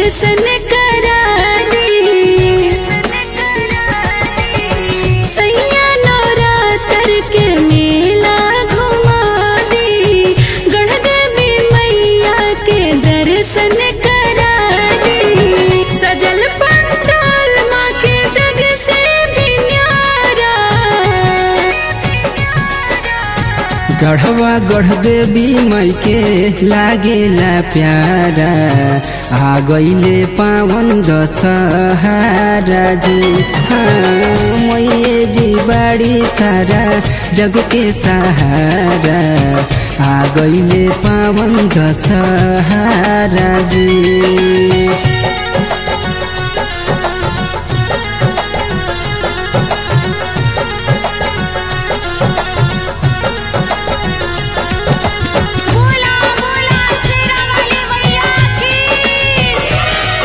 दर्शन करा दी सैया नवरात्र के मेला घुमा दी गढ़ देवी मैया के दर्शन करा दी सजल पंडाल माँ के जग से भी न्यारा गढ़वा गढ़ देवी मई के लागेला प्यारा आ गईले पावन दशहारा जी हाँ मैये जी बाड़ी सारा जग के सहारा आ गईले पावन दशहारा जी बोला बोला शेरा वाली मैया की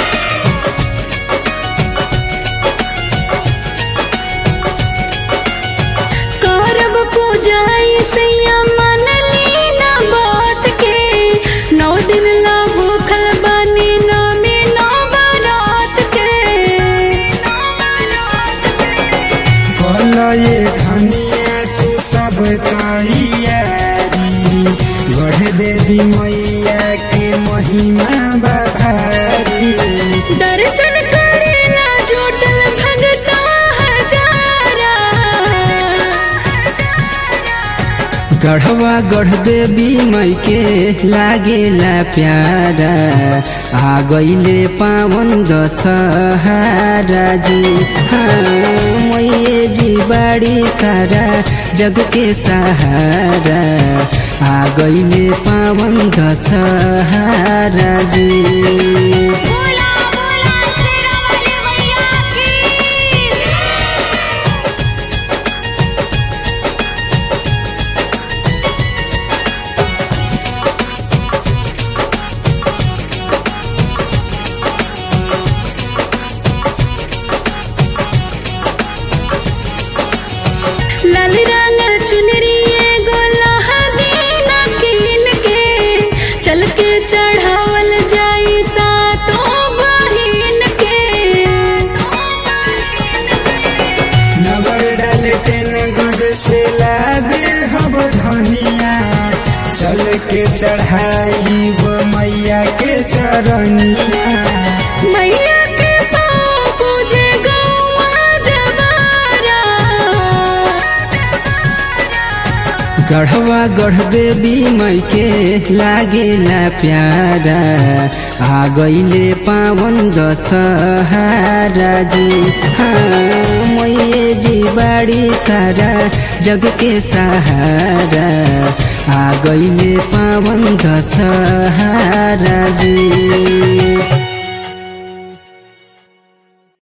करब पूजाई सैया मन लीना बात के नौ दिन ला भूखल बानी नामे नौ बारात के कलये धनिया तू सब तैयारी गढ़ देवी मैया के महिमा बभारी दर्शन करेला जुटल भगता हजारा गढ़वा गढ़ देवी मई के लागेला प्यारा आ गईले पावन दशहारा जी हाँ मैये जी बाड़ी सारा जग के सहारा आ गईले पावन दशहारा जी बोला बोला शेरा वाली मैया की लाल रंग चुनरी एगो लहदीना कीन के चल के चढ़ावल जाई सातों बहिन के नगर डालटेन गज से लादे हब धनिया चल के चढ़ाई वो मैया के चरनिया मैया के पाँव पूजे गौआ जवारा गढ़वा गढ़ देवी मई के लागेला प्यारा आ गईले पावन दशहारा जी हाँ मैये जी बाड़ी सारा जग के सहारा आ गईले पावन दशहारा जी